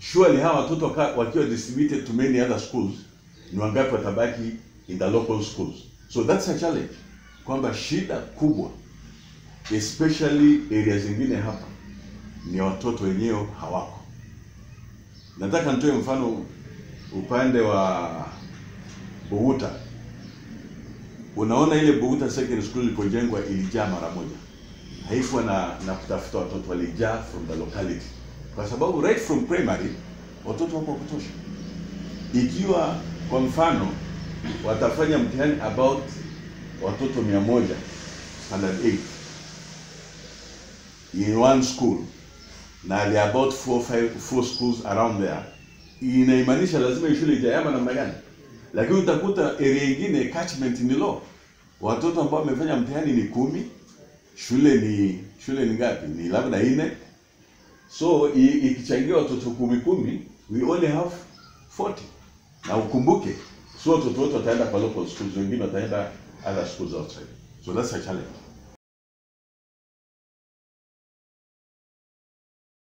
surely hawa watoto waka- wakiwa distributed to many other schools ni wangapi watabaki in the local schools so that's a challenge kwamba shida kubwa especially area zingine hapa ni watoto wenyewe hawako nataka nitoe mfano upande wa Buguta unaona ile Buguta Secondary School ilipojengwa ilijaa mara moja haikuwa na na kutafuta watoto walijaa from the locality kwa sababu right from primary watoto wako wa kutosha ikiwa kwa mfano watafanya mtihani about watoto mia moja standard 8 in one school na there are about four, five, four schools around there inaimaanisha lazima hii shule ijayama namna gani lakini utakuta area ingine catchment ni low watoto ambao wamefanya mtihani ni kumi shule ni shule ni ngapi ni labda nne so i- ikichangia watoto kumi kumi we only have 40 na ukumbuke sio watoto wote wataenda kwa local schools wengine wataenda other schools outside so that's a challenge